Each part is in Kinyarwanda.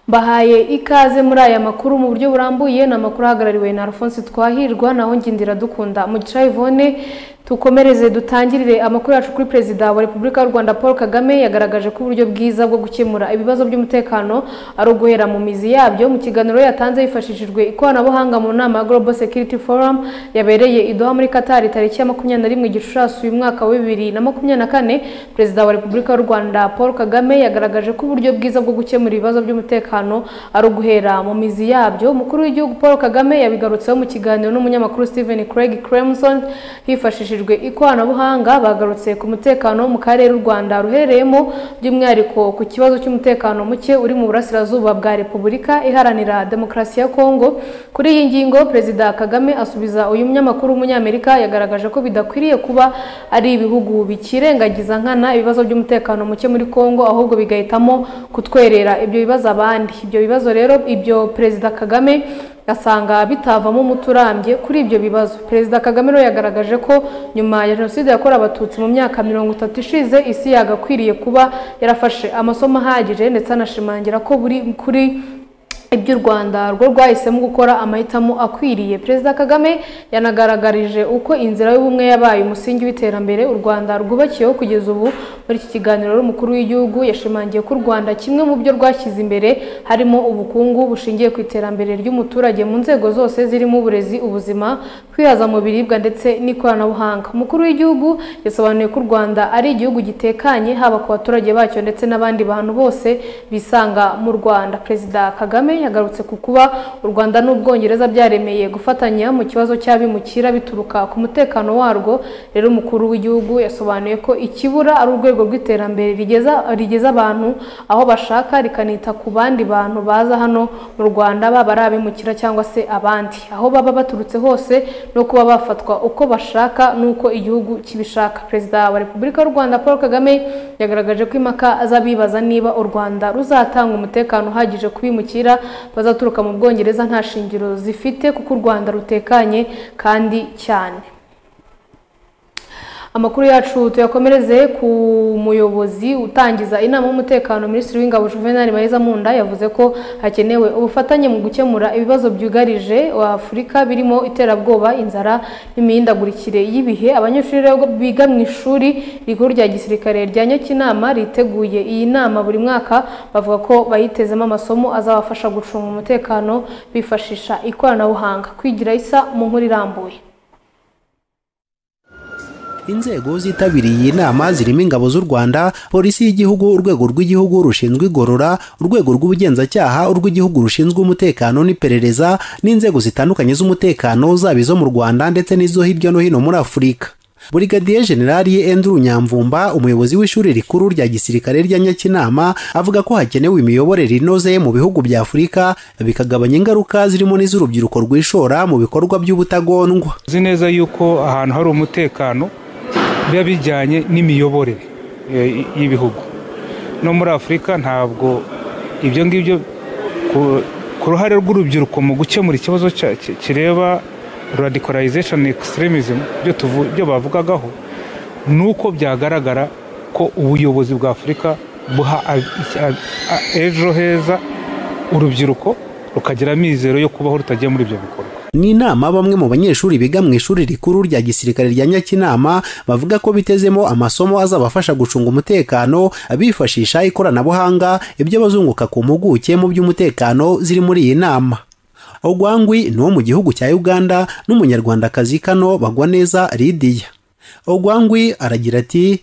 mbahaye ikaze muri aya makuru mu buryo burambuye ni amakuru ahagarariwe na alphonse twahirwa naho ngindira dukunda mugisha yvonne tukomereze dutangirire amakuru yacu kuri perezida wa repubulika y'u rwanda paul kagame yagaragaje ko uburyo bwiza bwo gukemura ibibazo by'umutekano ari uguhera mu mizi yabyo mu kiganiro yatanze hifashishijwe ikoranabuhanga mu nama ya global security forum yabereye i doha muri katari tariki ya makumyabiri na rimwe gicurasi uyu mwaka wa bibiri na makumyabiri na kane perezida wa repubulika y'u rwanda paul kagame yagaragaje ko uburyo bwiza bwo gukemura ibibazo by'umutekano ari uguhera mu mizi yabyo umukuru w'igihugu paul kagame yabigarutseho mu kiganiro n'umunyamakuru stephen craig clemson hifashishije ikoranabuhanga bagarutse ku mutekano mu karere u Rwanda ruherereyemo by'umwihariko ku kibazo cy'umutekano muke uri mu burasirazuba bwa Repubulika iharanira demokarasi ya Kongo kuri iyi ngingo Perezida Kagame asubiza uyu munyamakuru w'umunyamerika yagaragaje ko bidakwiriye kuba ari ibihugu bikirengagiza nkana ibibazo by'umutekano muke muri Kongo ahubwo bigahitamo kutwerera ibyo bibazo abandi ibyo bibazo rero ibyo Perezida Kagame asanga bitavamo umuti urambye kuri ibyo bibazo perezida kagame rero yagaragaje ko nyuma ya jenoside yakorewe abatutsi mu myaka mirongo itatu ishize isi yagakwiriye kuba yarafashe amasomo ahagije ndetse anashimangira ko buri kuri iby'u rwanda rwo rwahisemo gukora amahitamo akwiriye perezida kagame yanagaragarije uko inzira y'ubumwe yabaye umusingi w'iterambere u rwanda rwubakiyeho kugeza ubu muri iki kiganiro n'umukuru w'igihugu yashimangiye ko u rwanda kimwe mu byo rwashyize imbere harimo ubukungu bushingiye ku iterambere ry'umuturage mu nzego zose zirimo uburezi ubuzima kwihaza mu biribwa ndetse n'ikoranabuhanga umukuru w'igihugu yasobanuye ko u rwanda ari igihugu gitekanye haba ku baturage bacyo ndetse n'abandi bantu bose bisanga mu rwanda perezida kagame yagarutse ku kuba u rwanda n'ubwongereza byaremeye gufatanya mu kibazo cy'abimukira bituruka ku mutekano warwo rero umukuru w'igihugu yasobanuye ko ikibura ari urwego rw'iterambere rigeza abantu aho bashaka rikanita ku bandi bantu baza hano mu rwanda baba ari abimukira cyangwa se abandi aho baba baturutse hose no kuba bafatwa uko bashaka n'uko igihugu kibishaka perezida wa repubulika y'u rwanda paul kagame yagaragaje ko impaka z'abibaza niba u rwanda ruzatanga umutekano uhagije kubimukira bazaturuka mu bwongereza nta shingiro zifite kuko u rwanda rutekanye kandi cyane amakuru yacu tuyakomereze ku muyobozi utangiza inama y'umutekano minisitiri w'ingabo juvenali mayiza munda yavuze ko hakenewe ubufatanye mu gukemura ibibazo byugarije afurika birimo iterabwoba inzara n'imihindagurikire y'ibihe abanyeshuri biga mu ishuri rikuru rya gisirikare rya nyakinama riteguye iyi nama buri mwaka bavuga ko bayitezemo amasomo azabafasha gucunga umutekano bifashisha ikoranabuhanga kwigira isa mu nkuru irambuye inzego zitabiriye iyi nama zirimo ingabo z'u rwanda polisi y'igihugu urwego rw'igihugu rushinzwe igorora urwego rw'ubugenzacyaha urw'igihugu rushinzwe umutekano n'iperereza n'inzego zitandukanye z'umutekano zaba izo mu rwanda ndetse n'izo hirya no hino muri afurika burigadiye generali Andrew nyamvumba umuyobozi w'ishuri rikuru rya gisirikare rya nyakinama avuga ko hakenewe imiyoborere inoze mu bihugu bya afurika bikagabanya ingaruka zirimo n'iz'urubyiruko rwishora mu bikorwa by'ubutagondwa uzi neza yuko ahantu hari umutekano biba bijyanye n'imiyoborere y'ibihugu no muri afurika ntabwo ibyo ngibyo ku ruhare rw'urubyiruko mu gukemura ikibazo kireba radikorayizesheni extremism byo bavugagaho ni uko byagaragara ko ubuyobozi bwa afurika buha ejo heza urubyiruko rukagira amizero yo kubaho rutagiye muri ibyo bikorwa ni inama bamwe mu banyeshuri biga mu ishuri rikuru rya gisirikare rya nyakinama bavuga ko bitezemo amasomo azabafasha gucunga umutekano bifashisha ikoranabuhanga ibyo bazunguka ku mpuguke mu by'umutekano ziri muri iyi nama ogwangwi ni uwo mu gihugu cya uganda n'umunyarwandakazi kano bagwa neza lidiya ogwangwi aragira ati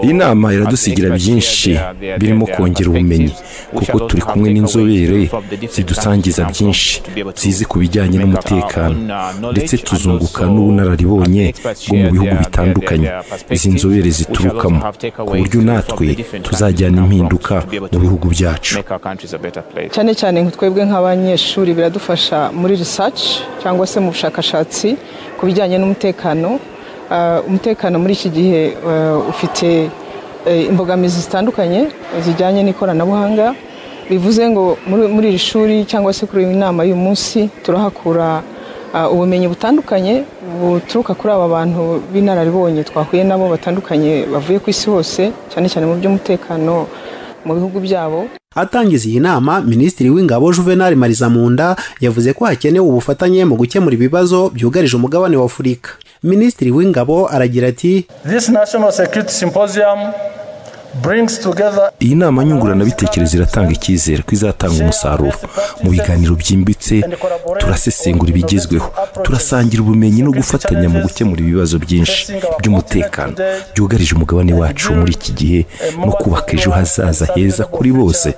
iyi nama iradusigira byinshi birimo kongera ubumenyi kuko turi kumwe n'inzobere zidusangiza byinshi zizi ku bijyanye n'umutekano ndetse tuzunguka n'ubunararibonye bwo mu bihugu bitandukanye izi nzobere ziturukamo ku buryo natwe tuzajyana impinduka mu bihugu byacu cyane cyane twebwe nk'abanyeshuri biradufasha muri research cyangwa se mu bushakashatsi ku bijyanye n'umutekano umutekano muri iki gihe ufite imbogamizi zitandukanye zijyanye n'ikoranabuhanga bivuze ngo muri iri shuri cyangwa se kuri iyi nama y'uyu munsi turahakura ubumenyi butandukanye buturuka kuri aba bantu b'inararibonye twahuye nabo batandukanye bavuye ku isi hose cyane cyane mu by'umutekano mu bihugu byabo atangiza iyi nama minisitiri w'ingabo juvenal marizamunda yavuze ko hakenewe ubufatanye mu gukemura ibibazo byugarije umugabane wa afurika minisitiri w'ingabo aragira ati iyi nama nyunguranabitekerezo iratanga icyizere ko izatanga umusaruro mu biganiro byimbitse turasesengura ibigezweho turasangira ubumenyi no gufatanya mu gukemura ibibazo byinshi by'umutekano byugarije umugabane wacu muri iki gihe no kubaka ejo hazaza heza kuri bose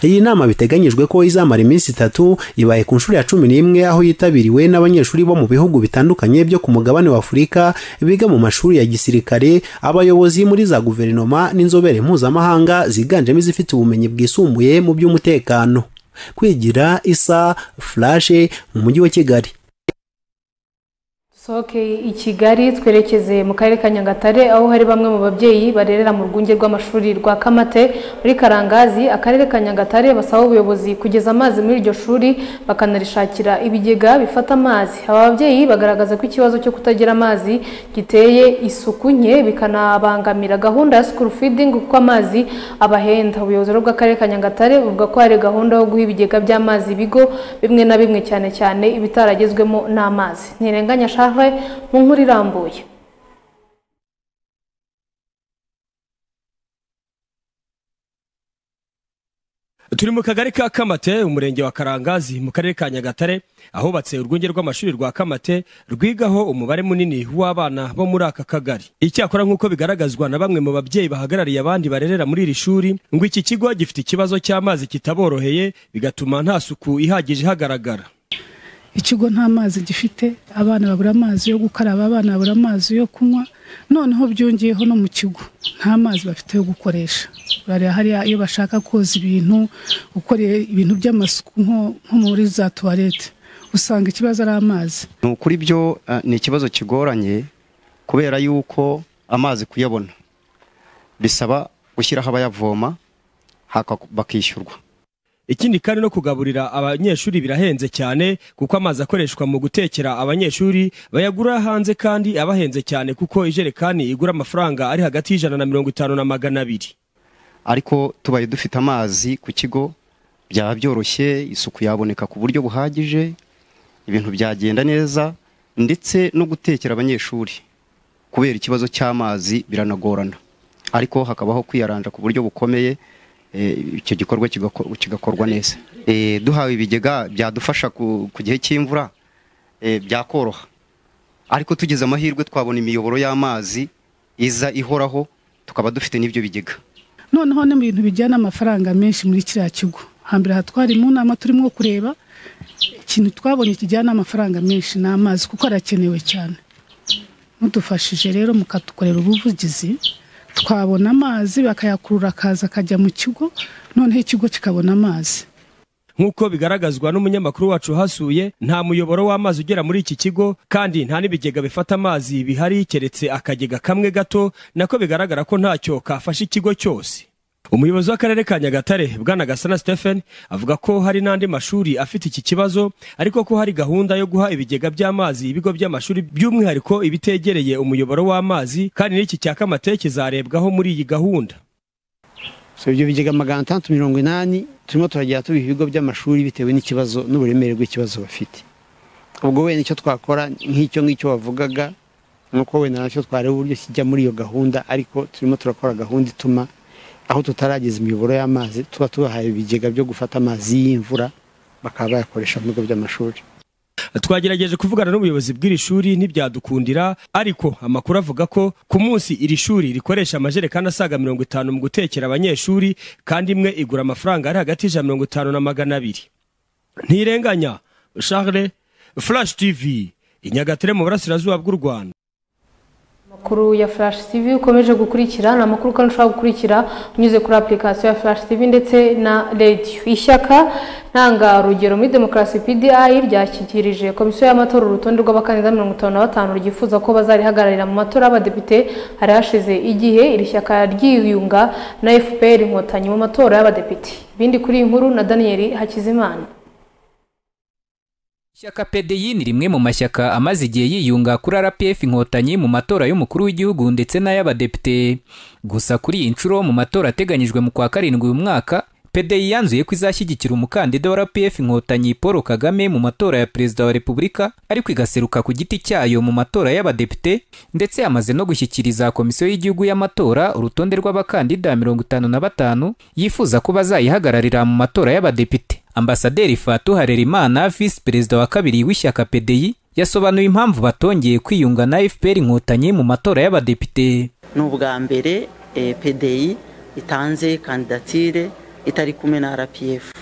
iyi nama biteganyijwe ko izamara iminsi itatu ibaye ku nshuro ya cumi n'imwe aho yitabiriwe n'abanyeshuri bo mu bihugu bitandukanye byo ku mugabane wa afurika biga mu mashuri ya gisirikare abayobozi muri za guverinoma n'inzobere mpuzamahanga ziganjemo izifite ubumenyi bwisumbuye mu by'umutekano kwigira isa furashe mu mujyi wa kigali soke i kigali twerekeze mu karere ka nyagatare aho hari bamwe mu babyeyi barerera mu rwunge rw'amashuri rwa kamate muri karangazi akarere ka nyagatare basaba ubuyobozi kugeza amazi muri iryo shuri bakanarishakira ibigega bifata amazi aba babyeyi bagaragaza ko ikibazo cyo kutagira amazi giteye isuku nke bikanabangamira gahunda ya sikuru fidingi kuko amazi abahenda ubuyobozi bw'akarere ka nyagatare buvuga ko hari gahunda yo guha ibigega by'amazi ibigo bimwe na bimwe cyane cyane ibitaragezwemo n'amazi ntirenganya shaha mu nkuru irambuye turi mu kagari ka kamate umurenge wa karangazi mu karere ka nyagatare ahubatse urwunge rw'amashuri rwa kamate rwigaho umubare munini w'abana bo muri aka kagari icyakora nk'uko bigaragazwa na bamwe mu babyeyi bahagarariye abandi barerera muri iri shuri ngo iki kigo gifite ikibazo cy'amazi kitaboroheye bigatuma nta suku ihagije ihagaragara ikigo nta mazi gifite abana babura amazi yo gukaraba abana babura amazi yo kunywa noneho byongeyeho no mu kigo nta mazi bafite yo gukoresha bariya hariya iyo bashaka koza ibintu gukora ibintu by'amasuku nko muri za tuwarete usanga ikibazo ari amazi ni ukuri byo ni ikibazo kigoranye kubera yuko amazi kuyabona bisaba gushyiraho abayavoma bakishyurwa ikindi kandi no kugaburira abanyeshuri birahenze cyane kuko amazi akoreshwa mu gutekera abanyeshuri bayagura hanze kandi abahenze cyane kuko ijerekani igura amafaranga ari hagati y'ijana na mirongo itanu na magana abiri ariko tubaye dufite amazi ku kigo byaba byoroshye isuku yaboneka ku buryo buhagije ibintu byagenda neza ndetse no gutekera abanyeshuri kubera ikibazo cy'amazi biranagorana ariko hakabaho kwiyaranja ku buryo bukomeye icyo gikorwa kigakorwa neza duhawe ibigega byadufasha ku gihe cy'imvura byakoroha ariko tugize amahirwe twabona imiyoboro y'amazi iza ihoraho tukaba dufite n'ibyo bigega noneho ni mu bintu bijyana amafaranga menshi muri kiriya kigo hambere aha twari mu nama turimo kureba ikintu twabonye kijyana amafaranga menshi ni amazi kuko arakenewe cyane mudufashije rero mukatukorera ubuvugizi twabona amazi bakayakurura akaza akajya mu kigo noneho ikigo kikabona amazi nk'uko bigaragazwa n'umunyamakuru wacu uhasuye nta muyoboro w'amazi ugera muri iki kigo kandi nta n'ibigega bifata amazi bihari keretse akagega kamwe gato nako bigaragara ko ntacyo kafashe ikigo cyose umuyobozi w'akarere ka nyagatare bwana gasana stephen avuga ko hari n'andi mashuri afite iki kibazo ariko ko hari gahunda yo guha ibigega by'amazi ibigo by'amashuri by'umwihariko ibitegereye umuyoboro w'amazi kandi n'iki cya kamate kizarebwaho muri iyi gahunda so ibyo bigega magana atandatu mirongo inani turimo turagenda tubiha ibigo by'amashuri bitewe n'ikibazo n'uburemere bw'ikibazo bafite ubwo wenda icyo twakora nk'icyo ngicyo wavugaga ni uko wenda nacyo twareba uburyo kijya muri iyo gahunda ariko turimo turakora gahunda ituma aho tutarageza imiyoboro y'amazi tuba tubahaye ibigega byo gufata amazi y'imvura bakaba bayakoresha mu bigo by'amashuri twagerageje kuvugana n'ubuyobozi bw'iri shuri ntibyadukundira ariko amakuru avuga ko ku munsi iri shuri rikoresha amajerekani asaga mirongo itanu mu gutekera abanyeshuri kandi imwe igura amafaranga ari hagati y'ijana mirongo itanu na magana abiri ntirenganya charles flash tv inyagatare mu burasirazuba bw'u rwanda amakuru ya flash tv ukomeje gukurikira ni amakuru kandi ushobora gukurikira unyuze kuri application ya flash tv ndetse na radio ishyaka ntangarugero muri demokarasi pdi ryashyikirije komisiyo y'amatora urutonde rw'abakandida mirongo itanu na batanu ryifuza ko bazarihagararira mu matora y'abadepite hari hashize igihe iri shyaka ryiyunga na fpr inkotanyi mu matora y'abadepite ibindi kuri iyi nkuru na daniel hakizimana ishyaka pdi ni rimwe mu mashyaka amaze igihe yiyunga kuri rpf inkotanyi mu matora y'umukuru w'igihugu ndetse n'ay'abadepite gusa kuri iyi nshuro mu matora ateganyijwe mu kwa karindwi uyu mwaka pdi yanzuye ko izashyigikira umukandida wa rpf inkotanyi paul kagame mu matora ya perezida wa repubulika ariko igaseruka ku giti cyayo mu matora y'abadepite ndetse yamaze no gushyikiriza komisiyo y'igihugu y'amatora urutonde rw'abakandida mirongo itanu na batanu yifuza ko bazayihagararira mu matora y'abadepite ambasaderi fatu harerimana visi perezida wa kabiri w'ishyaka pdi yasobanuye impamvu batongeye kwiyunga na fpr inkotanyi mu matora y'abadepite ni ubwa mbere pdi itanze kandidatire itari kumwe na rpf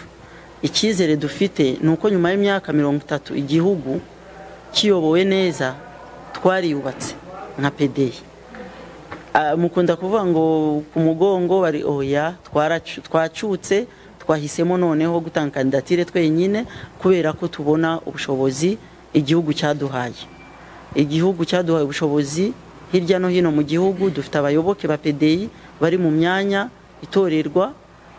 icyizere dufite ni uko nyuma y'imyaka mirongo itatu igihugu kiyobowe neza twariyubatse nka pdi mukunda kuvuga ngo ku mugongo bari oya twacutse twahisemo noneho gutanga kandidatire twenyine kubera ko tubona ubushobozi igihugu cyaduhaye igihugu cyaduhaye ubushobozi hirya no hino mu gihugu dufite abayoboke ba pdi bari mu myanya itorerwa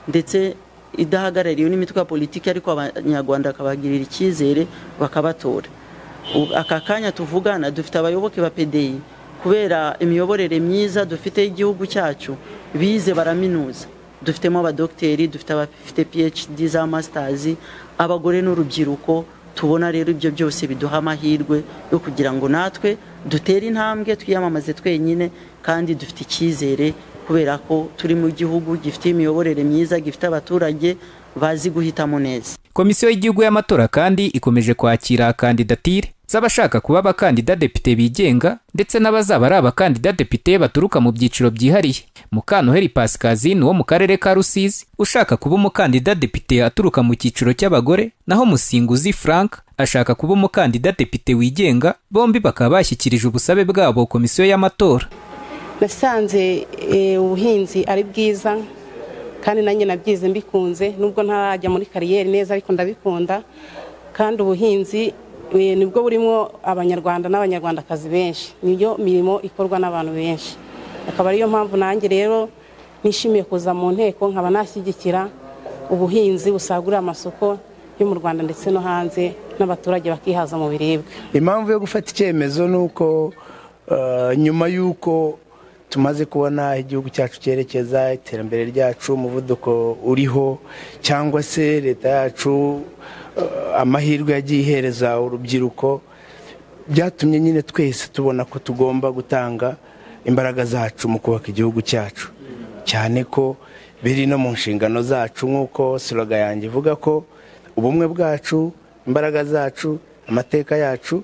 ndetse idahagarariwe n'imitwe ya politiki ariko abanyarwanda bakabagirira icyizere bakabatora aka kanya tuvugana dufite abayoboke ba pdi kubera imiyoborere myiza dufite y'igihugu cyacu bize baraminuza dufitemo abadogiteri dufite abafite phd za masitazi abagore n'urubyiruko tubona rero ibyo byose biduha amahirwe yo kugira ngo natwe dutere intambwe twiyamamaze twenyine kandi dufite icyizere kubera ko turi mu gihugu gifite imiyoborere myiza gifite abaturage bazi guhitamo neza komisiyo y'igihugu y'amatora kandi ikomeje kwakira kandidatire z'abashaka kuba abakandida depite bigenga ndetse n'abazaba ari abakandida depite baturuka mu byiciro byihariye mukantoheri pascazine wo mu karere ka rusizi ushaka kuba umukandida depite aturuka mu cyiciro cy'abagore naho musinguzi frank ashaka kuba umukandida depite wigenga bombi bakaba bashyikirije ubusabe bwabo komisiyo y'amatora nasanze ubuhinzi ari bwiza kandi nanjye nabyize mbikunze nubwo ntarajya muri kariyeri neza ariko ndabikunda kandi ubuhinzi nibwo burimo abanyarwanda n'abanyarwandakazi benshi niyo mirimo ikorwa n'abantu benshi akaba ariyo mpamvu nanjye rero nishimiye kuza mu nteko nkaba nashyigikira ubuhinzi busagurira amasoko yo mu rwanda ndetse no hanze n'abaturage bakihaza mu biribwa impamvu yo gufata icyemezo ni uko nyuma y'uko tumaze kubona igihugu cyacu cyerekeza iterambere ryacu umuvuduko uriho cyangwa se leta yacu amahirwe yagiye ihereza urubyiruko byatumye nyine twese tubona ko tugomba gutanga imbaraga zacu mu kubaka igihugu cyacu cyane ko biri no mu nshingano zacu nk'uko siroga yanjye ivuga ko ubumwe bwacu imbaraga zacu amateka yacu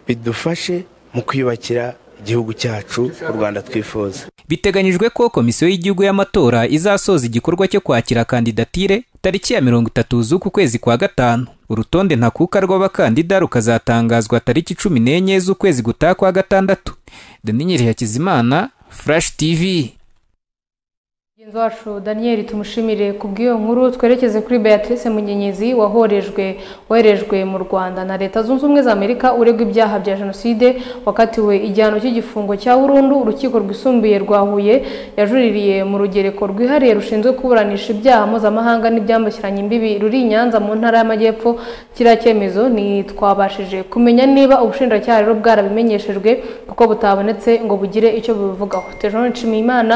bidufashe mu kwiyubakira igihugu cyacu u rwanda twifuza biteganyijwe ko komisiyo y'igihugu y'amatora izasoza igikorwa cyo kwakira kandidatire tariki ya mirongo itatu z'uku kwezi kwa gatanu urutonde ntakuka rw'abakandida rukazatangazwa tariki cumi n'enye z'ukwezi gutaha kwa gatandatu daniyeli hakizimana furashi tivi mugenzi wacu daniyeli tumushimire ku bw'iyo nkuru twerekeze kuri beatrice munyenyezi wahorejwe woherejwe mu rwanda na leta zunze ubumwe za amerika uregwa ibyaha bya jenoside wakatiwe igihano cy'igifungo cya burundu urukiko rwisumbuye rwa huye yajuririye mu rugereko rwihariye rushinzwe kuburanisha ibyaha mpuzamahanga n'ibyambukiranya imbibi ruri i nyanza mu ntara y'amajyepfo kiriya cyemezo ntitwabashije kumenya niba ubushinjacyaha rero bwarabimenyeshejwe kuko butabonetse ngo bugire icyo bubivugaho tejean nshimiyimana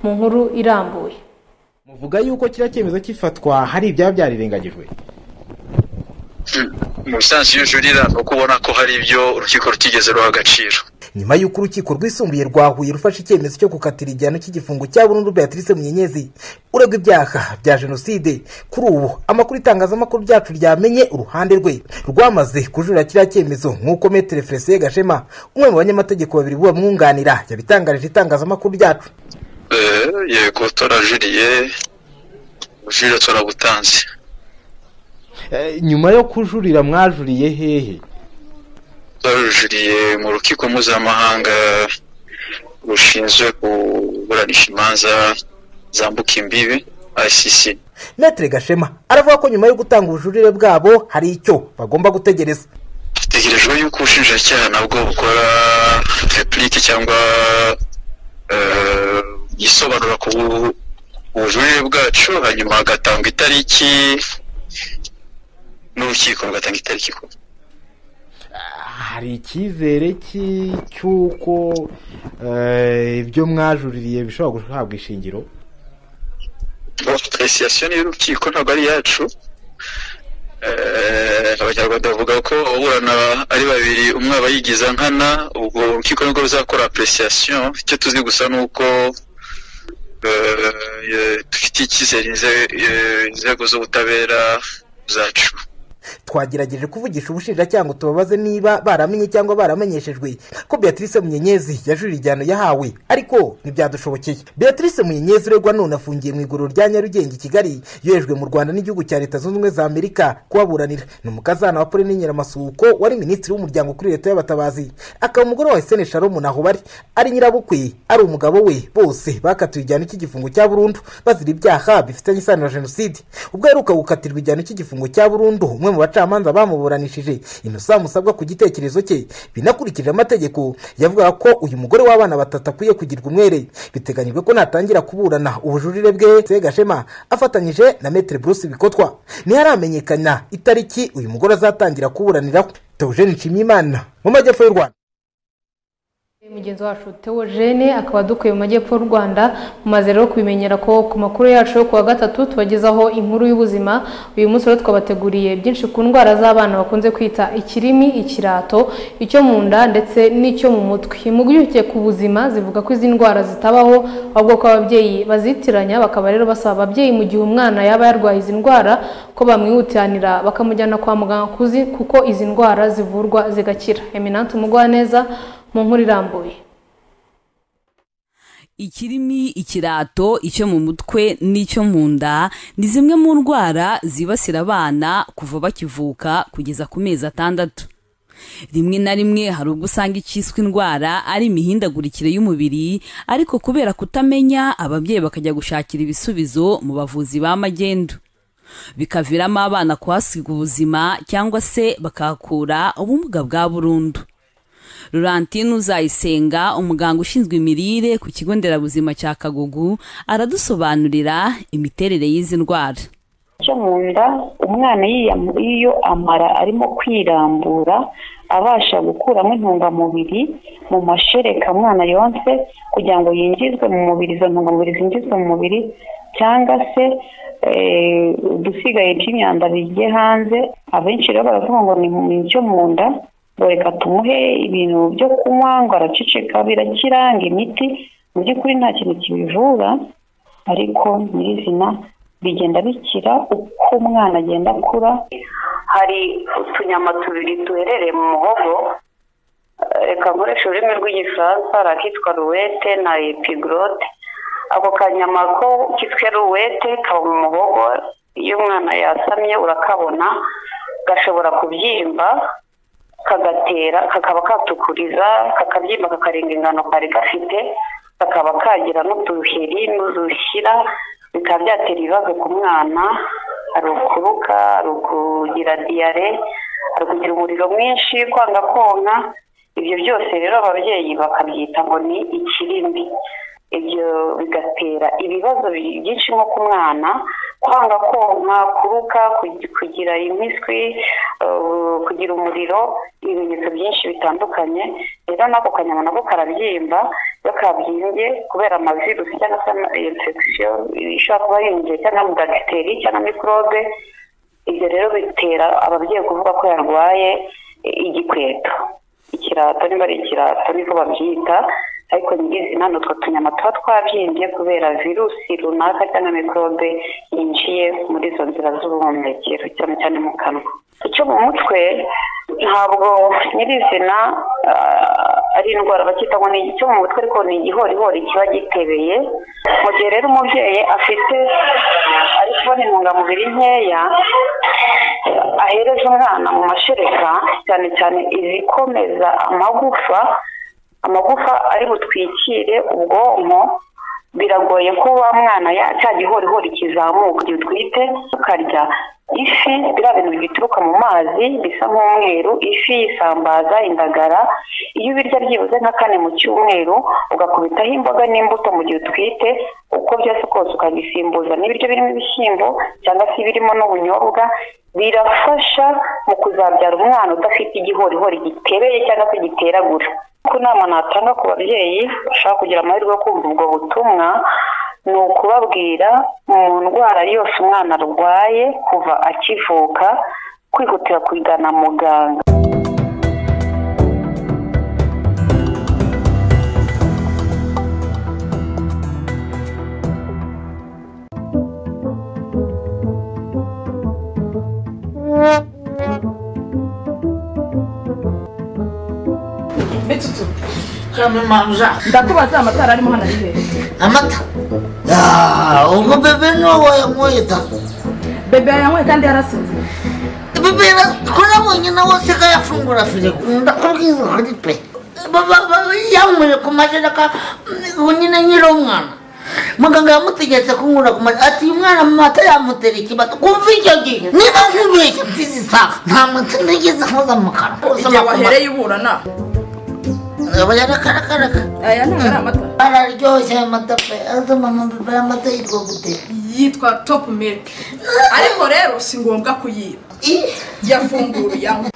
mu nkuru irambuye muvuga yuko kiriya cyemezo cy'ifatwa hari ibyaba byarirengagijwe mu bisanzwe iyo ujurira ni uko ubona ko hari ibyo urukiko rutigeze ruha agaciro nyuma y'uko urukiko rwisumbuye rwahuye rufashe icyemezo cyo gukatira igihano cy'igifungo cya burundu beatrice munyenyezi uregwa ibyaha bya jenoside kuri ubu amakuru itangazamakuru ryacu ryamenye uruhande rwe rwamaze kujurira kiriya cyemezo nk'uko metere felicien gashema umwe mu banyamategeko babiri b'abamwunganira yabitangarije itangazamakuru ryacu yego turajuriye ubujurire turabutanze nyuma yo kujurira mwajuriye hehe turajuriye mu rukiko mpuzamahanga rushinzwe kuburanisha imanza zambuka imbibi ICC metere gashema aravuga ko nyuma yo gutanga ubujurire bwabo hari icyo bagomba gutegereza dutegerejwe yuko ubushinjacyaha nabwo bukora repurike cyangwa yisobanura ku bujurire bwacu hanyuma hagatangwa itariki n'urukiko rugatanga itariki hari icyizere cy'uko ibyo mwajuririye bishobora guhabwa ishingiro puresiyasiyo y'urukiko ntabwo ari iyacu abanyarwanda bavuga ko ababurana ari babiri umwe aba yigiza nkana ubwo urukiko nibwo ruzakora apuresiyasiyo icyo tuzi gusa ni uko dufite icyizere inzego z'ubutabera zacu twagerageje kuvugisha ubushinjacyaha ngo tubabaze niba baramenye cyangwa baramenyeshejwe ko beatrice munyenyezi yajurira igihano yahawe ariko ntibyadushobokeye beatrice munyenyezi uregwa none afungiye mu iguriro rya nyarugenge i kigali yohejwe mu rwanda n'igihugu cya leta zunze ubumwe za amerika kubaburanira ni umukazana wa pauline nyiramasuriko wari minisitiri w'umuryango kuri leta y'abatabazi akaba umugore wa sene sharomu naho bari ari nyirabukwe ari umugabo we bose bakatiwe igihano cy'igifungo cya burundu bazira ibyaha bifitanye isano na jenoside ubwo aheruka gukatirwa igihano cy'igifungo cya burundu umwe mu bacamanza bamuburanishije inosa musabwa ku gitekerezo cye binakurikije amategeko yavuga ko uyu mugore w'abana batatu akwiye kugirwa umwere biteganyijwe ko natangira kuburana ubujurire bwe segashema afatanyije na metere bruce bikotwa ntiharamenyekana itariki uyu mugore azatangira kuburaniraho teogene nshimiyimana mu majyepfo y'u rwanda mugenzi wacu teogene akaba dukuye mu majyepfo y'u rwanda mumaze rero kubimenyera ko ku makuru yacu yo kuwa gatatu tubagezaho inkuru y'ubuzima uyu munsi rero twabateguriye byinshi ku ndwara z'abana bakunze kwita ikirimi ikirato icyo mu nda ndetse n'icyo mu mutwe impuguke ku buzima zivuga ko izi ndwara zitabaho ahubwo ko ababyeyi bazitiranya bakaba rero basaba ababyeyi mu gihe umwana yaba yarwaye izi ndwara ko bamwihutanira bakamujyana kwa muganga kuko izi ndwara zivurwa zigakira eminante umugwaneza mu nkuru irambuye ikirimi ikirato icyo mu mutwe n'icyo mu nda ni zimwe mu ndwara zibasira abana kuva bakivuka kugeza ku mezi atandatu rimwe na rimwe hari ubwo usanga icyiswe indwara ari imihindagurikire y'umubiri ariko kubera kutamenya ababyeyi bakajya gushakira ibisubizo mu bavuzi ba magendu bikaviramo abana kuhasiga ubuzima cyangwa se bakahakura ubumuga bwa burundu Laurentine uzayisenga umuganga ushinzwe imirire ku kigo nderabuzima cya kagugu aradusobanurira imiterere y'izi ndwara icyo mu nda umwana iyo amara arimo kwirambura abasha gukuramo intungamubiri mu mashereka umwana yonse kugira ngo yinjizwe mu mubiri izo ntungamubiri zinjizwe mu mubiri cyangwa se udusigaye by'imyanda bigiye hanze abenshi rero baravuga ngo ni icyo mu nda ngo reka tumuhe ibintu byo kunywa ngo araceceka birakira ngo imiti mu by'ukuri nta kintu kibivura ariko nyirizina bigenda bikira uko umwana agenda akura hari utunyama tubiri duherereye mu muhogo reka nkoresha ururimi rw'igifaransa arakitwa ruwete na epigorote ako kanyama ko kitwe ruwete kaba mu muhogo iyo umwana yasamye urakabona gashobora kubyimba kagatera kakaba katukuriza kakabyimba kakarenga ingano kari gafite kakaba kagira n'uduheri n'udushyira bikaba byatera ibibazo ku mwana ari ukuruka ari ukugira diyare ari ukugira umuriro mwinshi kwanga konka ibyo byose rero ababyeyi bakabyita ngo ni ikirimbi ibyo bigatera ibibazo byinshi nko ku mwana kwanga konka kuruka kugira impiswi kugira umuriro ibimenyetso byinshi bitandukanye rero n'ako kanyama nako karabyimba iyo kabyimbye kubera amavirusi cyangwa se infection ishobora kuba yinjiye cyangwa mu bagiteri cyangwa mikorobe ibyo rero bitera ababyeyi kuvuga ko yarwaye igikweto ikirato niba ari ikirato niko babyita ariko nyirizina ni utwo tunyama tuba twabyimbye kubera virusi runaka cyangwa mikorobe yinjiye muri izo nzira z'ubuhumekero cyane cyane mu kanwa icyo mu mutwe ntabwo nyirizina ari indwara bakita ngo ni icyo mu mutwe ariko ni igihorihori kiba gitebeye mu gihe rero umubyeyi afite ari kubona intungamubiri nkeya ahereza umwana mu mashereka cyane cyane izikomeza amagufa amagufa ari butwikire ubwonko biragoye ko wa mwana ya cya gihorihori kizamuka igihe utwite ukarya ifi biriya bintu bituruka mu mazi bisa nk'umweru ifi isambaza indagara iyo ubirya byibuze nka kane mu cyumweru ugakubitaho imboga n'imbuto mu gihe utwite uko byose kose ukabisimbuza n'ibiryo birimo ibishyimbo cyangwa se birimo n'ubunyobwa birafasha mu kuzabyara umwana udafite igihorihori gitereye cyangwa se giteragura ko inama natanga ku babyeyi bashaka kugira amahirwe yo kumva ubwo butumwa ni ukubabwira mu ndwara yose umwana arwaye kuva akivuka kwihutira kugana muganga ndakubaza amatara arimo hano ari hejuru amata Ah, ubwo bebe niwo wayanyweye da bebe yanyweye kandi yarasinze bebe ra- ko nabonye nawe aseka yafungura firigo ndakubwiza hari pe Ba- ba- yanyweye ku majereka ubu nyine nyiri umwana muganga yamutegetse kunywera ku majereka ati uyu mwana amata yamutera ikibata kumva icyo gihe niba nkubeshye mfizi isaha nta mata nigeze nkoza mu kanwa igihe wahereye uburana aba yarakarakaraka aya ntabwo ari amata araryoshye aya mata pe azama amata amata yitwa gute yitwa topu milk ariko rero si ngombwa kuyiba yafunguye yanywa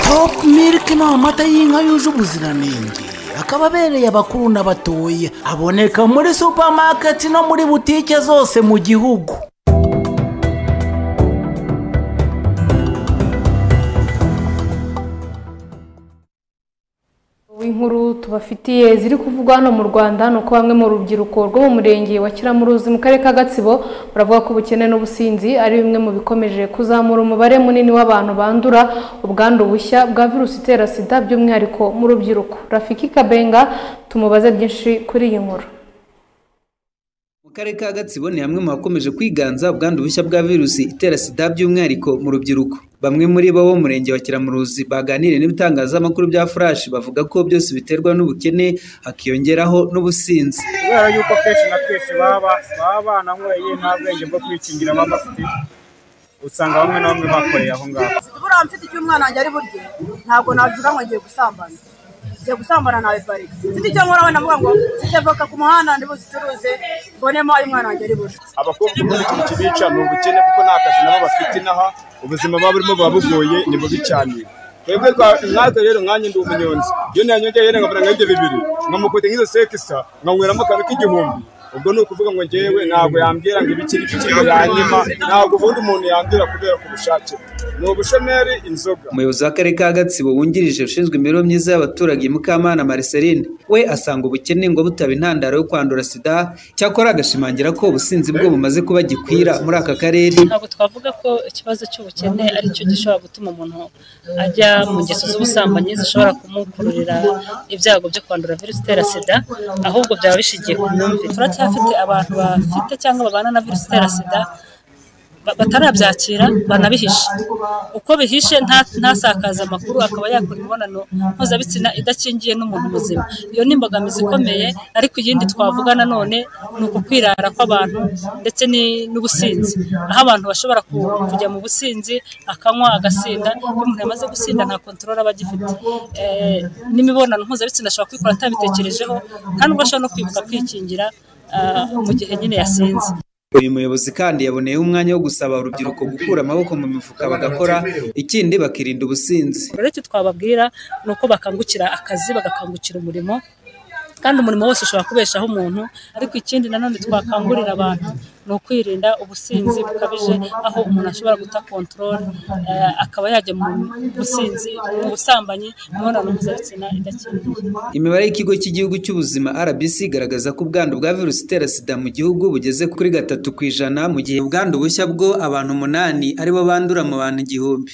topu miliki ni amata y'inka yuje ubuziranenge akaba abereye abakuru n'abatoya aboneka muri supamaketi no muri butike zose mu gihugu inkuru tubafitiye ziri kuvugwa hano mu rwanda ni uko bamwe mu rubyiruko rwo mu murenge wa kiramuruzi mu karere ka gatsibo baravuga ko ubukene n'ubusinzi ari bimwe mu bikomeje kuzamura umubare munini w'abantu bandura ubwandu bushya bwa virusi itera sida by'umwihariko mu rubyiruko rafiki kabenga tumubaze byinshi kuri iyi nkuru mu karere ka gatsibo ni hamwe mu hakomeje kwiganza ubwandu bushya bwa virusi itera sida by'umwihariko mu rubyiruko bamwe muri bo bo mu murenge wa kiramuruzi baganiriye n'ibitangazamakuru bya furashi bavuga ko byose biterwa n'ubukene hakiyongeraho n'ubusinzi kubera yuko kenshi na kenshi baba baba bananyweye nta bwenge bwo kwikingira baba bafite usanga bamwe na bamwe bakoreye aho ngaho buriya mfite icyo umwana wanjye ari burye ntabwo navuga ngo ngiye gusambana ngiye gusambana nawe parike mfite icyo nkora we navuga ngo mfite voka ku muhanda ndi buzicuruze mbonemo ayo umwana wanjye ari burye abakobwa ubundi ikintu kibica ni ubukene kuko nta kazi nabo bafite inaha ubuzima baba burimo buba bugoye ni bubi cyane twebwe twa- nkatwe rero nkanjye ndi umunyonzi iyo nanyongeye rero nkabona ibyo bibiri nkamukubita nk'izo sekisa nkanyweramo akantu k'igihumbi ubwo ni ukuvuga ngo ngewe ntabwo yambwira ngo ibiki n'ibiki ngo yanyima ntabwo ubundi umuntu yambwira kubera ku bushake ni ubushomeri inzoga umuyobozi w'akarere ka gatsibo wungirije ushinzwe imibereho myiza y'abaturage mukamana mariceline we asanga ubukene ngo butaba intandaro yo kwandura sida cyakora agashimangira ko ubusinzi bwo bumaze kuba gikwira muri aka karere ntabwo twavuga ko ikibazo cy'ubukene ari cyo gishobora gutuma umuntu ajya mu ngeso z'ubusambanyi zishobora kumukururira ibyago byo kwandura virusi itera sida ahubwo byaba bishingiye ku myumvire turacyafite abantu bafite cyangwa babana na virusi itera sida ba- batarabyakira banabihishe uko bihishe nta- ntasakaza amakuru akaba yakora imibonano mpuzabitsina idakingiye n'umuntu muzima iyo ni imbogamizi ikomeye ariko iyindi twavuga nanone ni uku kwirara kw'abantu ndetse ni- n'ubusinzi aho abantu bashobora ku- kujya mu businzi akanywa agasinda iyo umuntu yamaze gusinda nta kontorora aba agifite Eh, n'imibonano mpuzabitsina ashobora kwikora atabitekerejeho kandi ubwo ashobora no kwibuka kwikingira ah, mu gihe nyine yasinze uyu muyobozi kandi yaboneyeho umwanya wo gusaba urubyiruko gukura amaboko mu mifuka bagakora ikindi bakirinda ubusinzi rero icyo twababwira ni uko bakangukira akazi bagakangukira umurimo kandi umurimo wose ushobora kubeshaho umuntu ariko ikindi nanone twakangurira abantu ni ukwirinda ubusinzi bukabije aho umuntu ashobora guta kontorore akaba yajya mu businzi mu busambanyi mu mibonano mpuzabitsina idakingiye imibare y'ikigo cy'igihugu cy'ubuzima rbc igaragaza ko ubwandu bwa virusi itera sida mu gihugu bugeze kuri gatatu ku ijana mu gihe ubwandu bushya bwo abantu umunani aribo bandura mu bantu igihumbi